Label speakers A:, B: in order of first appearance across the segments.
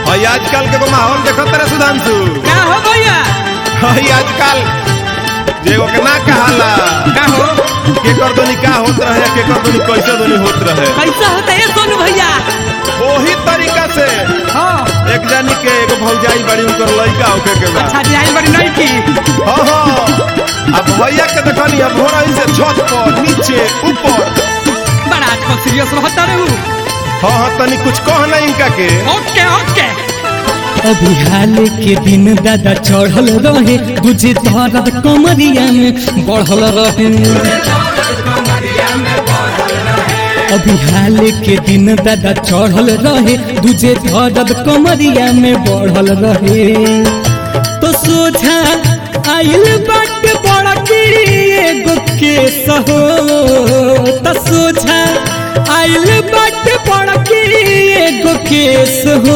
A: और आजकल के को माहौल देखो तेरे सुधांशु
B: का हो भैया
A: हई आजकल जेगो के ना कहाला
B: का हो
A: केकर दोनी का होत रहे केकर दोनी कैसे दोनी होत रहे
B: कैसा होता है सोनू भैया
A: वही तरीका से
B: हाँ
A: एक जानी के एगो भौजाई बड़ी उनकर लड़का होके के बा
B: अच्छा डिजाइन बड़ी नहीं की
A: हाँ हाँ अब भैया के देखनी अब हो रही से छत पर नीचे ऊपर
B: बड़ा आजकल सीरियस रहता रहू
A: हाँ हाँ तनी कुछ कह नहीं इनका के
B: ओके ओके
C: अभी हाल के दिन दादा चढ़ल रहे दूजे दर्द कमरिया में बढ़ल रहे अभी हाल के दिन दादा चढ़ल रहे दूजे दर्द कमरिया में बढ़ल रहे तो सोझा आइल बाट बड़ा की एगो केस हो तो सोझा आइल बाट बड़ा की एगो केस हो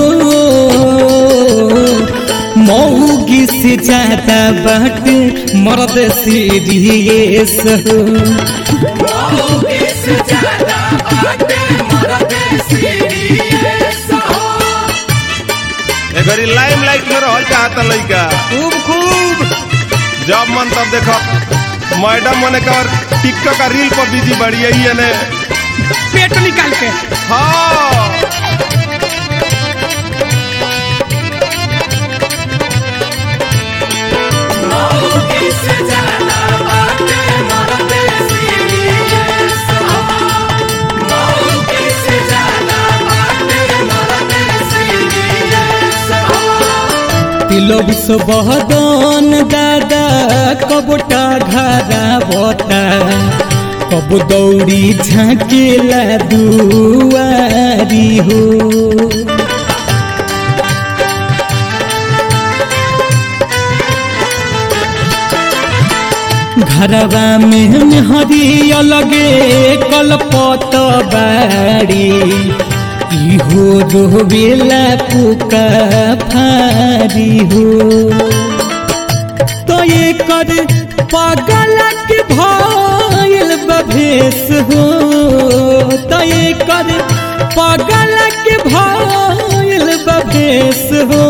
C: मौगी से ज्यादा बाट मर्द सीरियस हो
A: एगरी लाइम लाइट में रहल चाहता लड़का
B: खूब खूब
A: जब मन तब देखो मैडम मने कर टिकटॉक का रील पर बिजी बढ़ी है ने
B: पेट निकाल के
A: हाँ
C: तिलोबिस बहदन दादा कबोटा घरा बता कब दौड़ी झाँकेला दुआरी हो घरवा में हरी अलगे कलपत बाड़ी इहो रोवेला पुका फारी हो तो ये कर पागल के भइल बभेस हो तो ये कर पागल के भइल बभेस हो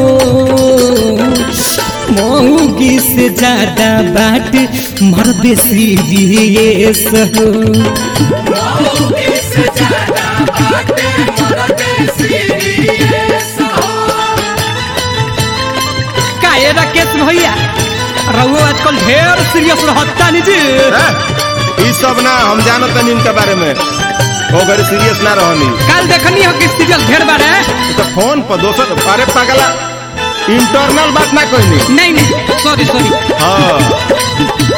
C: मौगी से ज्यादा बाट मर्द सीरियस हो
B: का ये राकेश भैया रहुओ आजकल ढेर सीरियस रहता नहीं जी
A: हैं? ई सब ना हम जानो तनी इनके बारे में वो घरे सीरियस ना रहनी
B: कल देखनी हो कि सीरियस ढेर बार है
A: तो फोन पर दोसर अरे पागला इंटरनल बात ना कहनी
B: नहीं नहीं सॉरी सॉरी
A: हाँ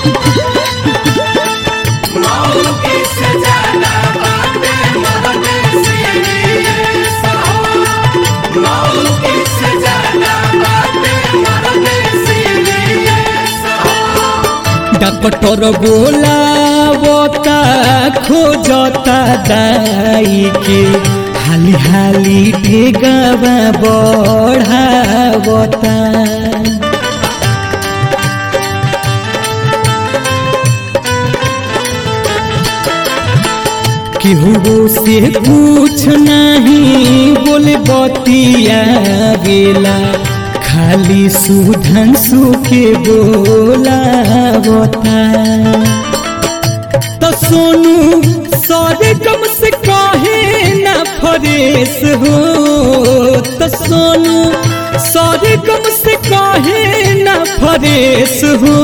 C: डॉक्टर बोलावता खोजता दाई के हाली हाली ढेगावा बढ़ावता केहू से कुछ नहीं बोले बतिया गेला खाली सुधन सुखे बोला बता तो सोनू सारे कम से कहे ना फरेस हो तो सोनू सारे कम से कहे ना फरेस हो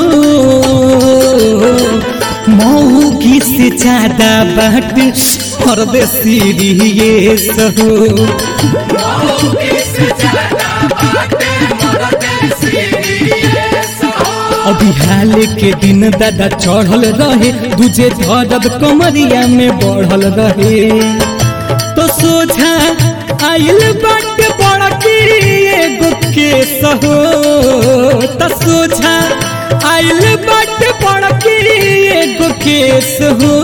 C: मौगी से ज्यादा बाट मर्द सीरियस हो अभी हाल के दिन दादा चढ़ल रहे दूजे दर्द कमरिया में बढ़ल रहे तो सोझा आइल बाट बड़ा की एगो केस हो तो सोझा आइल बाट बड़ा की एगो केस हो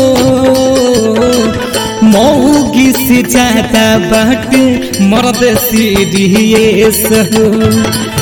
C: मौगी से ज्यादा बाट मर्द सीरियस हो